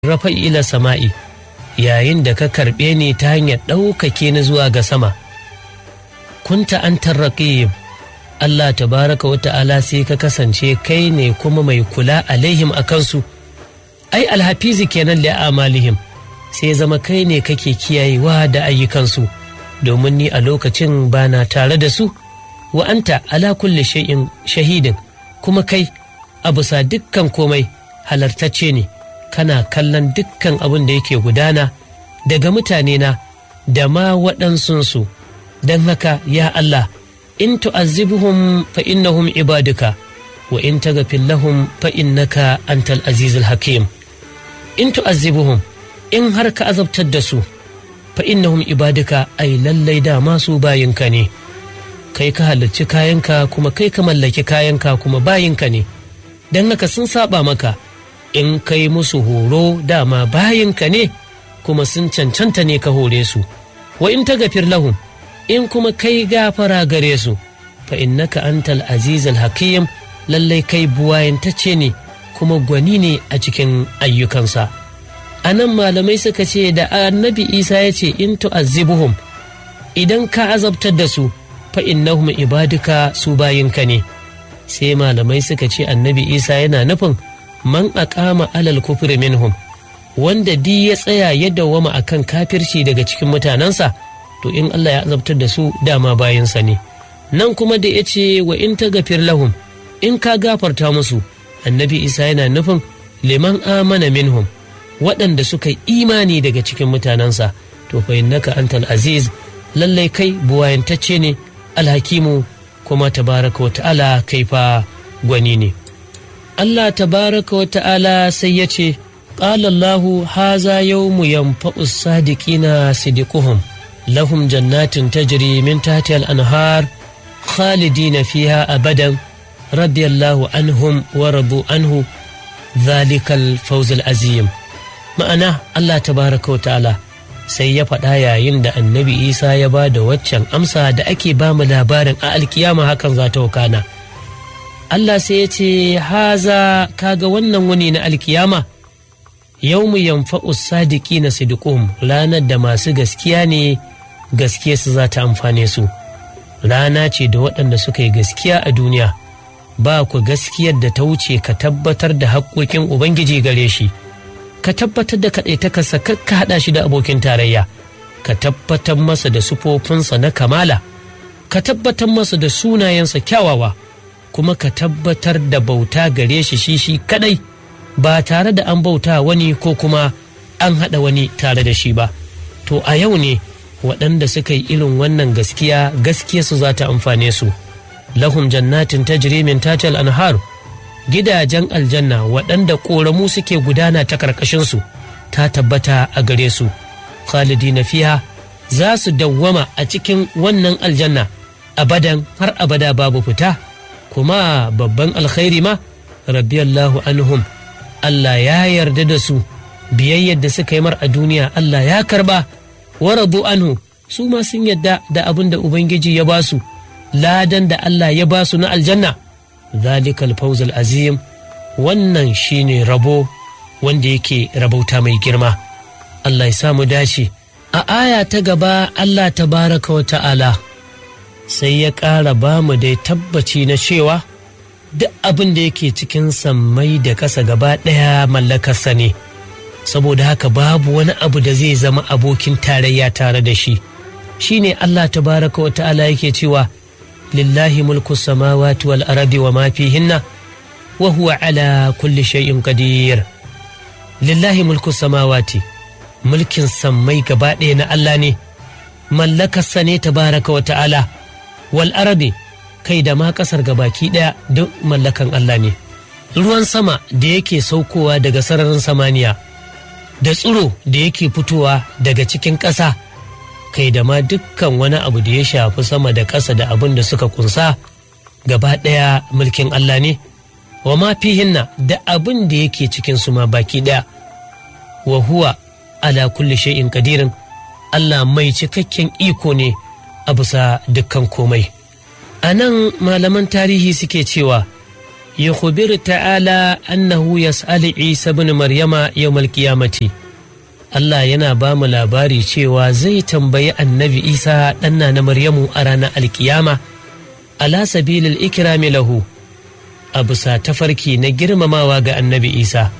rafa ila sama'i yayin da ka karɓe ni ta hanyar ɗaukake ni zuwa ga sama kunta an tarraƙib Allah tabaraka wa ta'ala sai ka kasance kai ne kuma mai kula alaihim a kansu ai alhafizi kenan da amalihim sai zama kai ne kake kiyayewa da ayyukansu domin ni a lokacin bana tare da su wa anta ala kulli shay'in shahidin kuma kai a bisa dukkan komai halartacce ne kana kallon dukkan abin da yake gudana daga mutane na da ma waɗansunsu don haka ya Allah in tu'azzibuhum fa innahum ibaduka wa in taghfir lahum fa innaka antal azizul hakim in tu'azzibuhum in har ka azabtar da su fa innahum ibaduka ai lallai da masu bayinka ne kai ka halarci kayanka kuma kai ka mallaki kayanka kuma bayinka ne don haka sun saba maka in kai musu horo dama bayinka ne kuma sun cancanta ne ka hore su wa in ta gafir lahum in kuma kai gafara gare su fa innaka antal azizal hakim lallai kai buwayantacce ne kuma gwani ne a cikin ayyukansa a nan malamai suka ce da annabi isa ya ce in tu'azzibuhum idan ka azabtar da su fa innahum ibaduka su bayinka ne sai malamai suka ce annabi isa yana nufin man aqama alal kufri minhum wanda di ya tsaya ya dawwama akan kafirci daga cikin mutanensa to in Allah ya azabtar da su dama bayansa ne nan kuma da ya ce wa in ta gafir lahum in ka gafarta musu annabi isa yana nufin liman amana minhum waɗanda suka imani daga cikin mutanensa to fa innaka antal aziz lallai kai buwayantacce ne alhakimu kuma tabaraka wa ta'ala kai fa gwani ne Allah tabaraka wa ta'ala sai ya ce قال الله هذا يوم ينفع الصادقين صدقهم لهم جنات تجري من تحتها الأنهار خالدين فيها أبدا رضي الله عنهم ورضوا عنه ذلك الفوز العظيم ma'ana Allah tabaraka wa ta'ala sai ya faɗa yayin da annabi isa ya ba da waccan amsa da ake ba mu labarin a alkiyama hakan za ta wakana Allah sai ya ce haza kaga wannan wuni na alkiyama yau mu yamfa'u sadiki na sidikum ranar da masu gaskiya ne gaskiya su za ta amfane su rana ce da waɗanda suka yi gaskiya a duniya ba ku gaskiyar da ta wuce ka tabbatar da haƙƙoƙin ubangiji gare shi ka tabbatar da kaɗaitakarsa ka haɗa shi da abokin tarayya ka tabbatar masa da sufofinsa na kamala ka tabbatar masa da sunayensa kyawawa kuma ka tabbatar da bauta gare shi shi shi kaɗai ba tare da an bauta wani ko kuma an haɗa wani tare da shi ba to a yau ne waɗanda suka yi irin wannan gaskiya gaskiyarsu za ta amfane su lahum jannatin tajri min tatal anhar gidajen aljanna waɗanda ƙoramu suke gudana ta ƙarƙashinsu ta tabbata a gare su khalidina fiha za su dawwama a cikin wannan aljanna abadan har abada babu fita kuma babban alkhairi ma rabbiyallahu anhum Allah ya yarda da su biyayyar da suka yi mar a duniya Allah ya karba waradu anhu su ma sun yadda da abin da Ubangiji ya ba su ladan da Allah ya ba su na aljanna zalikal fawzul azim wannan shine rabo wanda yake rabauta mai girma Allah ya samu dace a aya ta gaba Allah tabaraka wa ta'ala sai ya ƙara ba mu dai tabbaci na cewa duk abin da yake cikin sammai da ƙasa gaba ɗaya mallakarsa ne saboda haka babu wani abu da zai zama abokin tarayya tare da shi shine Allah tabaraka wa ta'ala yake cewa lillahi mulku samawati wal ardi wa ma fihinna wa huwa ala kulli shay'in qadir lillahi mulku samawati mulkin sammai gaba ɗaya na Allah ne mallakarsa ne tabaraka wa ta'ala wal ardi kai da ma kasar gabaki ɗaya duk mallakan Allah ne. Ruwan sama da yake saukowa daga sararin samaniya, da tsiro da yake fitowa daga cikin ƙasa, kai da ma dukkan wani abu da ya shafi sama da ƙasa da abin da suka kunsa gaba ɗaya mulkin Allah ne, wa ma fihinna da abin da yake cikin su ma baki ɗaya. Wa huwa ala kulli shay'in kadirin Allah mai cikakken iko ne a bisa dukkan komai. a nan malaman tarihi suke cewa yukhbiru ta'ala annahu yas'al Isa ibn Maryama yawmal qiyamati Allah yana ba mu labari cewa zai tambayi annabi Isa ɗanna na Maryamu a ranar alkiyama ala sabilil ikrami lahu a bisa tafarki na girmamawa ga annabi Isa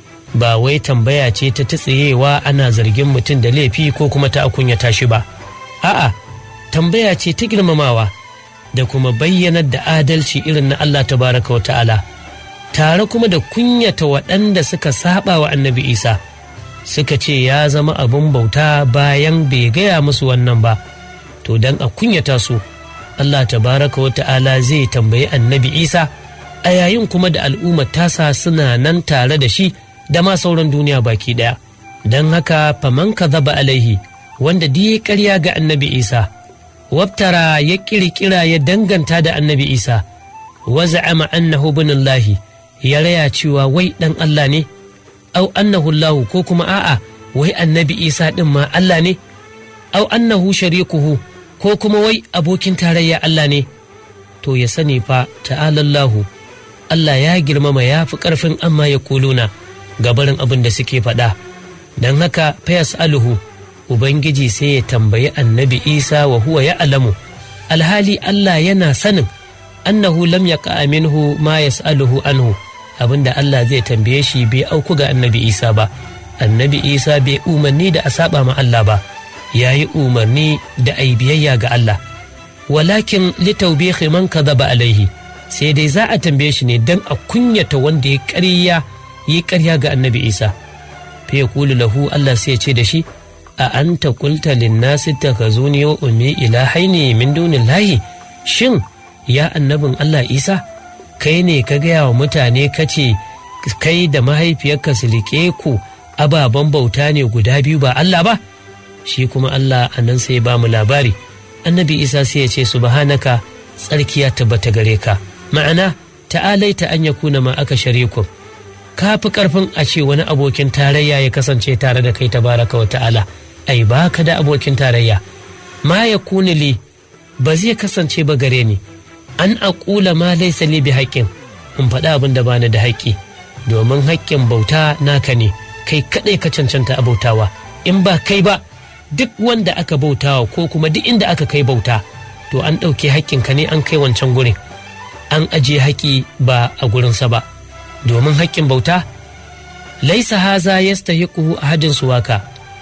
ba wai tambaya ce ta tsayewa ana zargin mutum da laifi ko kuma ta akunyata shi ba a'a tambaya ce ta girmamawa da kuma bayyanar da adalci irin na Allah tabaraka wa ta'ala tare kuma da kunyata waɗanda suka saba wa annabi Isa suka ce ya zama abin bauta bayan bai gaya musu wannan ba to dan a kunyata su Allah tabaraka wa ta'ala zai tambayi annabi Isa a yayin kuma da al'ummar tasa suna nan tare da shi da ma sauran duniya baki ɗaya don haka faman ka zaba alaihi wanda ya karya ga annabi Isa wabtara ya kirkira ya danganta da annabi Isa wa za'ama annahu binillahi ya raya cewa wai dan Allah ne au annahu Allah ko kuma a'a wai annabi Isa din ma Allah ne au annahu sharikuhu ko kuma wai abokin tarayya Allah ne to ya sani fa ta'alallahu Allah ya girmama ya fi ƙarfin amma ya kuluna gabarin abin da suke faɗa don haka fayas aluhu Ubangiji sai ya tambayi annabi Isa wa huwa ya alamu alhali Allah yana sanin annahu lam ya minhu ma yas'aluhu anhu abinda Allah zai tambaye shi bai auku ga annabi Isa ba annabi Isa bai umarni da a saba ma Allah ba ya yi umarni da ai biyayya ga Allah walakin litaubihi man kadhaba alaihi sai dai za a tambaye shi ne dan a kunyata wanda ya ƙarya yi ƙarya ga annabi Isa fa yaqulu lahu Allah sai ya ce da shi a anta qulta lin-nasi takhazuni wa ummi ilahaini min dunillahi shin ya annabin Allah Isa kai ne ka gaya wa mutane kace kai da mahaifiyarka su liƙe ku ababen bauta ne guda biyu ba Allah ba shi kuma Allah a nan sai ba mu labari annabi Isa sai ya ce subhanaka tsarki ya tabbata gare ka ma'ana ta'alaita an yakuna ma aka shariku ka fi karfin a ce wani abokin tarayya ya kasance tare da kai tabaraka wa ta'ala ai baka da abokin tarayya ma ya li ba zai kasance ba gare ni an aƙula ma laisa li bi haƙƙin in faɗa abin da bani da haƙƙi domin haƙƙin bauta naka ne kai kaɗai ka cancanta a bautawa in ba kai ba duk wanda aka bautawa ko kuma duk inda aka kai bauta to an ɗauke haƙƙinka ne an kai wancan gurin an ajiye haƙƙi ba a gurinsa ba domin haƙƙin bauta laisa haza yastahiquhu ahadin suwaka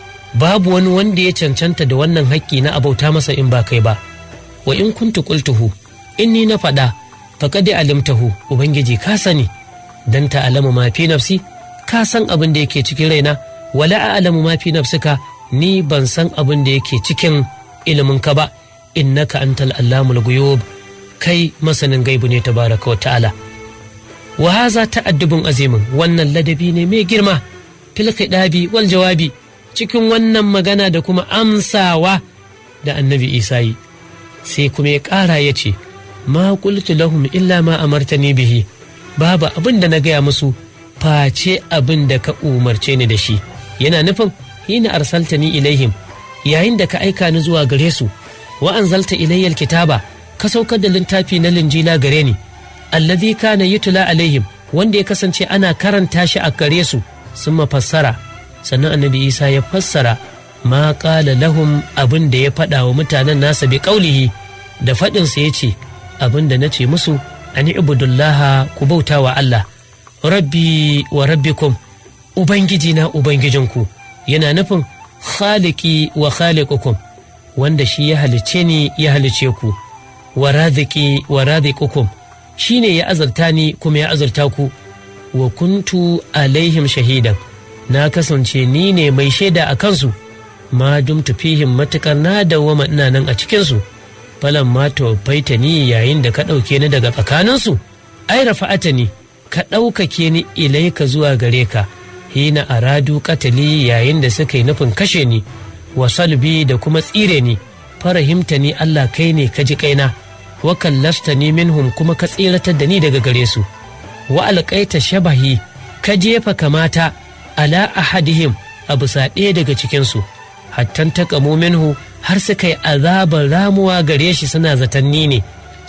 babu wani wanda ya cancanta da wannan haƙƙi na abauta masa in ba kai ba wa in kuntu qultuhu inni na faɗa faqad alimtahu ubangiji ka sani dan ta alamu ma fi nafsi ka san abin da yake cikin raina wala a'lamu ma fi nafsika ni ban san abin da yake cikin ilimin ka ba innaka antal allamul ghuyub kai masanin gaibu ne tabaraka wa ta'ala wa haza ta'addubun azimin wannan ladabi ne mai girma fil khidabi wal jawabi cikin wannan magana da kuma amsawa da annabi isa yi sai kuma ya ƙara ya ce ma qultu lahum illa ma amartani bihi babu abin da na gaya musu face abin da ka umarce ni da shi yana nufin hina arsaltani ilaihim yayin da ka aika ni zuwa gare su wa anzalta ilayyal kitaba ka saukar da littafi na linjila gare ni allazi kana yutla alaihim wanda ya kasance ana karanta shi a gare su sun mafassara sannan annabi isa ya fassara ma qala lahum abin da ya faɗa wa mutanen nasa bi qaulihi da faɗinsa ya ce abin da na ce musu an ibudullaha ku bauta wa Allah rabbi wa rabbikum ubangiji na ubangijinku yana nufin khaliki wa khaliqukum wanda shi ya halice ni ya halice ku wa raziki wa razikukum shi ne ya azurta ni kuma ya azurta ku wa kuntu alaihim shahidan na kasance ni ne mai shaida a kansu ma dumtu fihim matukar na dawwama ina nan a cikinsu falan ma tawaffaita ni yayin da ka ɗauke ni daga tsakaninsu ai rafa'ata ni ka ɗaukake ni ilaika zuwa gare ka hina aradu katali yayin da suka yi nufin kashe ni wa salbi da kuma tsire ni farahimta ni Allah kai ne ka ji kaina wa kallasta ni minhum kuma ka tsiratar da ni daga gare su wa alƙaita shabahi ka jefa kamata ala ahadihim a bisa ɗaya daga cikinsu hattan taƙamo minhu har suka yi azabar ramuwa gare shi suna zatanni ne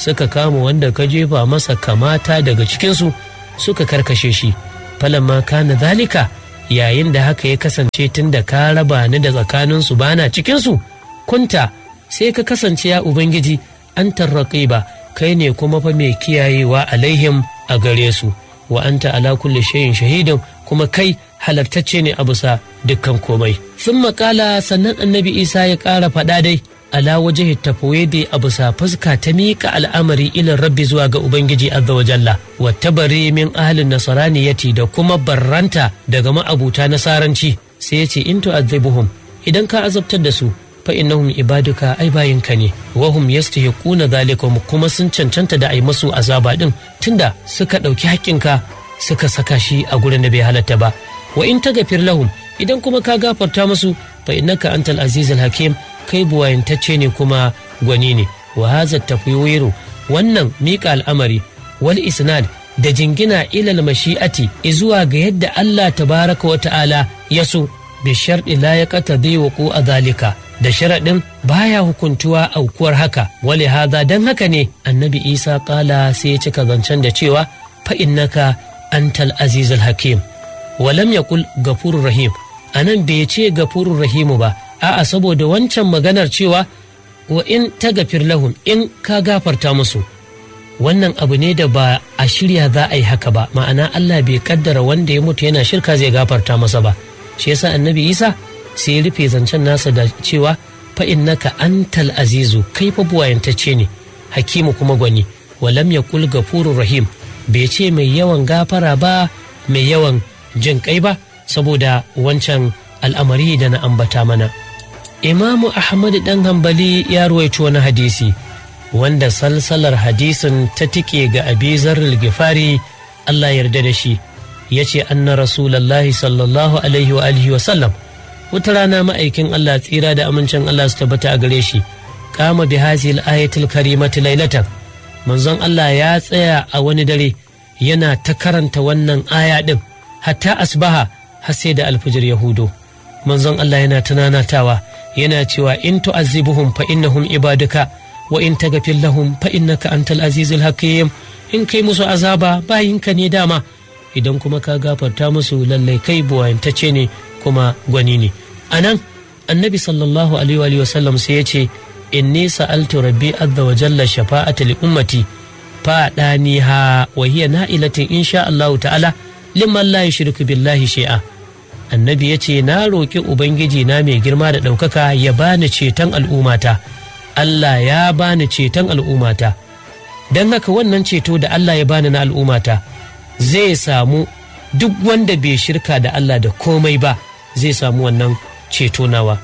suka kama wanda ka jefa masa kamata daga cikinsu suka karkashe shi falamma kana zalika yayin da haka ya kasance tun da ka raba ni da tsakaninsu bana cikinsu kunta sai ka kasance ya ubangiji an tarraƙe ba kai ne kuma fa mai kiyayewa alaihim a gare su wa anta ala kulli shayin shahidin kuma kai halartacce ne a bisa dukkan komai sun makala sannan annabi isa ya ƙara faɗa dai ala waje tafawede a bisa fuska ta miƙa al'amari ilin rabbi zuwa ga ubangiji azza wa jalla wa tabari min ahlin nasaraniyati da kuma barranta daga ma'abuta nasaranci sai ya ce in tu'azzibuhum idan ka azabtar da su fa innahum ibaduka ai bayinka ne wa hum yastahiquna zalika kuma sun cancanta da ai masu azaba din tunda suka ɗauki haƙƙinka suka saka shi a gurin da bai halatta ba wa in tagafir lahum idan kuma ka gafarta musu fa innaka antal azizul hakim kai buwayantacce ne kuma gwani ne wa haza tafwiru wannan miƙa al'amari wal isnad da jingina ilal mashi'ati zuwa ga yadda Allah tabaraka wa ta'ala ya so bi sharɗi la ya qatadi wa a zalika da sharaɗin baya hukuntuwa aukuwar haka wale haza don haka ne annabi isa ƙala sai ya cika zancen da cewa fa innaka antal azizul hakim walam yaqul gafurur rahim anan bai ce gafurur rahimu ba a'a saboda wancan maganar cewa wa in tagafir lahum in ka gafarta musu wannan abu ne da ba a shirya za a yi haka ba ma'ana Allah bai kaddara wanda ya mutu yana shirka zai gafarta masa ba shi yasa annabi Isa sai ya rufe zancen nasa da cewa fa innaka antal azizu kai fa buwayantacce ne hakimu kuma gwani walam yaqul gafurur rahim bai ce mai yawan gafara ba mai yawan jin kai ba saboda wancan al'amari da na ambata mana imamu ahmad dan hambali ya ruwaito wani hadisi wanda salsalar hadisin ta tike ga abi zarril gifari allah yarda da shi ya ce anna rasulallahi sallallahu alaihi wa alihi wa sallam wata rana ma'aikin allah tsira da amincin allah su tabbata a gare shi kama bi hazil ayatul karimati lailatan manzon allah ya tsaya a wani dare yana ta karanta wannan aya din hatta asbaha har sai da alfijir yahudo manzon allah yana tunanatawa yana cewa in tu'azzibuhum fa innahum ibaduka wa in taghfir lahum fa innaka antal azizul hakim in kai musu azaba bayinka ne dama idan kuma ka gafarta musu lallai kai buwayantacce ne kuma gwani ne anan annabi sallallahu alaihi wa sallam sai ya ce inni sa'altu rabbi azza wa jalla shafa'ata li ummati fa dani ha wa hiya na'ilatin insha Allah ta'ala liman la yushriku billahi shay'a annabi ya ce na roƙi ubangiji na mai girma da ɗaukaka ya bani ceton al'ummata Allah ya bani ceton al'ummata don haka wannan ceto da Allah ya bani na al'ummata zai samu duk wanda bai shirka da Allah da komai ba zai samu wannan ceto nawa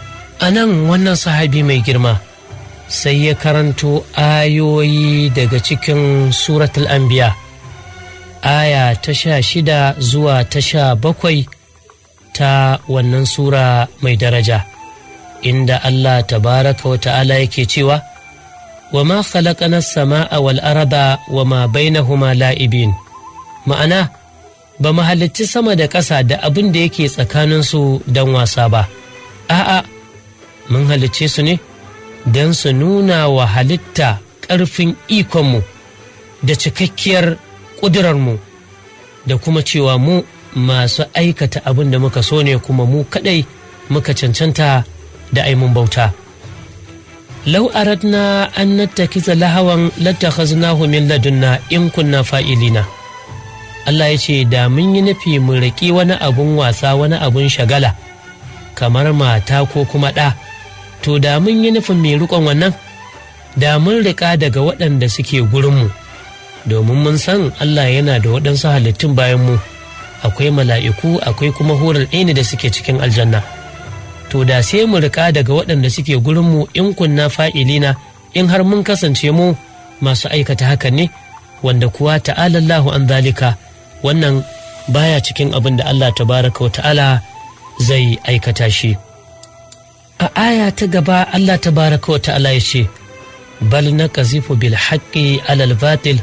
a nan wannan sahabi mai girma sai ya karanto ayoyi daga cikin suratul anbiya aya ta sha shida zuwa ta sha bakwai ta wannan sura mai daraja inda Allah tabaraka wa ta'ala yake cewa wa ma khalaqana sama'a wal arda wa ma bainahuma la'ibin ma'ana ba mu halicci sama da ƙasa da abin da yake tsakaninsu don wasa ba a'a mun halicce su ne don su nuna wa halitta ƙarfin ikonmu da cikakkiyar ƙudurarmu da kuma cewa mu masu aikata abin da muka so ne kuma mu kadai muka cancanta da aimun bauta. Lau aradna an nattakiza lahawan lattakhaznahu min ladunna in kunna fa'ilina. Allah ya ce da mun yi nufi mu riƙi wani abun wasa wani abun shagala kamar mata ko kuma ɗa to da mun yi nufin mai riƙon wannan da mun riƙa daga waɗanda suke gurinmu domin mun san Allah yana da waɗansu halittun bayan mu. akwai mala'iku akwai kuma horar ɗaya da suke cikin aljanna to da sai mu rika daga waɗanda suke gurinmu in kunna fa'ilina in har mun kasance mu masu aikata haka ne wanda kuwa ta'alallahu an zalika wannan baya cikin abin da Allah tabaraka wa ta'ala zai aikata shi a aya ta gaba Allah tabaraka wa ta'ala ya ce bal na kazifu bil haqqi alal batil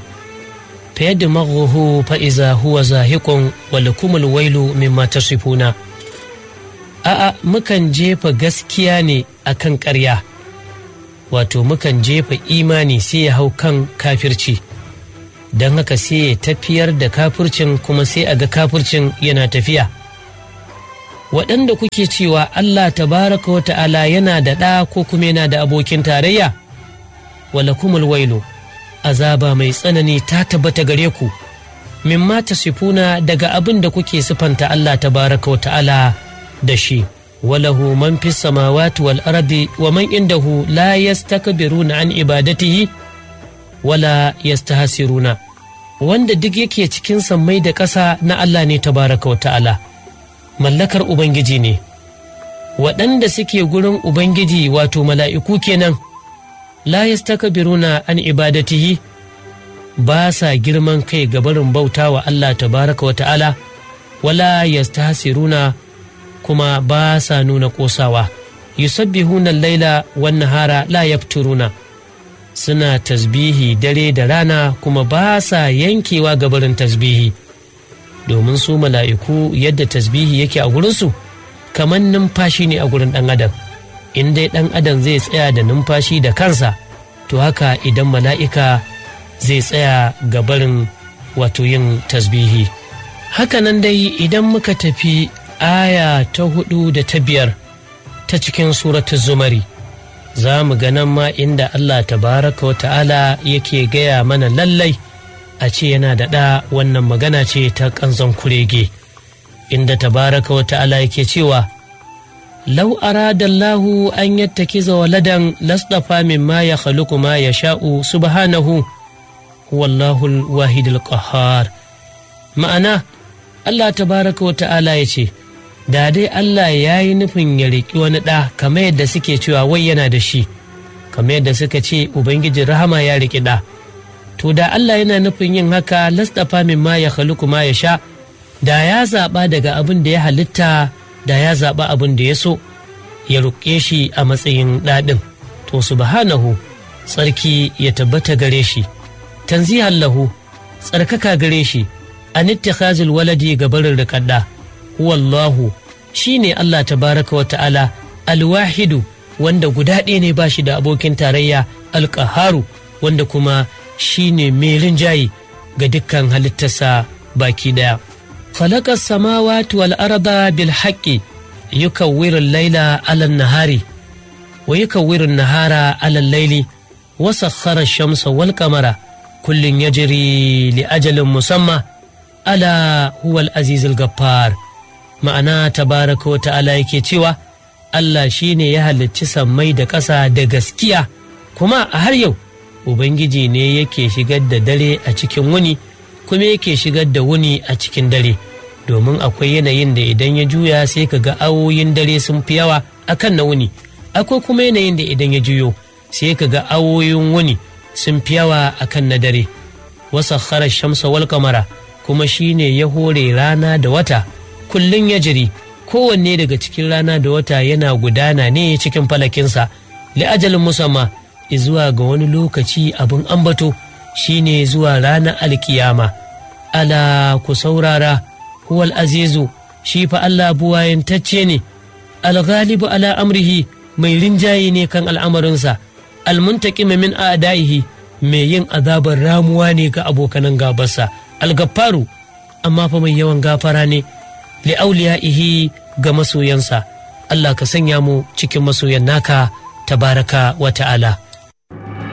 فيدمغه فإذا هو زاهق ولكم الويل مما تصفون a'a mukan jefa gaskiya ne akan ƙarya wato mukan jefa imani sai ya hau kan kafirci don haka sai ya tafiyar da kafircin kuma sai a ga kafircin yana tafiya waɗanda kuke cewa Allah tabaraka wa ta'ala yana da ɗa ko kuma yana da abokin tarayya wala kumul wailu azaba mai tsanani ta tabbata gare ku mimma tasifuna daga abin da kuke sifanta Allah tabaraka wa ta'ala da shi walahu man fi samawati wal ardi wa man indahu la yastakbiruna an ibadatihi wala yastahsiruna wanda duk yake cikin sammai da ƙasa na Allah ne tabaraka wa ta'ala mallakar ubangiji ne waɗanda suke gurin ubangiji wato mala'iku kenan la yastakbiruna an ibadatihi ba sa girman kai ga barin bauta wa Allah tabaraka wa ta'ala wala yastahsiruna kuma ba sa nuna kosawa yusabbihuna laila wan nahara la yafturuna suna tasbihi dare da rana kuma ba sa yankewa ga barin tasbihi domin su mala'iku yadda tasbihi yake a gurinsu kamar numfashi ne a gurin ɗan adam in dai ɗan adam zai tsaya da numfashi da kansa to haka idan mala'ika zai tsaya ga barin wato yin tasbihi hakanan dai idan muka tafi aya ta hudu da ta biyar ta cikin suratu zumari za mu ganan ma inda Allah tabaraka wa ta'ala yake gaya mana lallai a ce yana da ɗa wannan magana ce ta ƙanzon kurege inda tabaraka wa ta'ala yake cewa lau aradallahu an yattakiza waladan lasdafa mimma ya khaluqu ma ya sha'u subhanahu wallahul wahidul qahhar ma'ana Allah tabaraka wa ta'ala ya ce da dai Allah ya yi nufin ya riƙi wani ɗa kamar yadda suke cewa wai yana da shi kamar yadda suka ce ubangijin rahama ya riƙi ɗa to da Allah yana nufin yin haka lastafa min ma ya khaluqu ma ya sha da ya zaɓa daga abin da ya halitta da ya zaɓa abin da ya so ya ruƙe shi a matsayin ɗaɗin to subhanahu tsarki ya tabbata gare shi tanzihan lahu tsarkaka gare shi an ittikhazil waladi ga barin riƙaɗɗa wallahu shi ne Allah tabaraka wa ta'ala alwahidu wanda guda ɗaya ne ba shi da abokin tarayya alƙaharu wanda kuma shi ne mai rinjaye ga dukkan halittarsa baki ɗaya. Falakar samawati wal arda bil haƙƙi yukawwirin laila alal nahari wa yukawwirin nahara alal laili wa sakhara shamsa wal kamara kullum ya jiri li ajalin musamma ala huwal azizul gaffar ma'ana tabaraka wa ta'ala yake cewa Allah shi ne ya halicci sammai da ƙasa da gaskiya kuma a har yau Ubangiji ne yake shigar da dare a cikin wuni kuma yake shigar da wuni a cikin dare domin akwai yanayin da idan ya juya sai ka ga awoyin dare sun fi yawa akan na wuni akwai kuma yanayin da idan ya juyo sai ka ga awoyin wuni sun fi yawa akan na dare wasa shamsa wal kamara kuma shi ne ya hore rana da wata kullum ya jiri kowanne daga cikin rana da wata yana gudana ne cikin falakinsa li'ajalin musamman zuwa ga wani lokaci abin ambato shine zuwa ranar alkiyama ala ku saurara huwal azizu shi fa Allah buwayantacce ne alghalibu ala amrihi mai rinjaye ne kan al'amarinsa almuntaqima min a'daihi mai yin azabar ramuwa ne ga abokanan gabarsa algaffaru amma fa mai yawan gafara ne li'auliya'ihi ga masoyansa Allah ka sanya mu cikin masoyan naka tabaraka wa ta'ala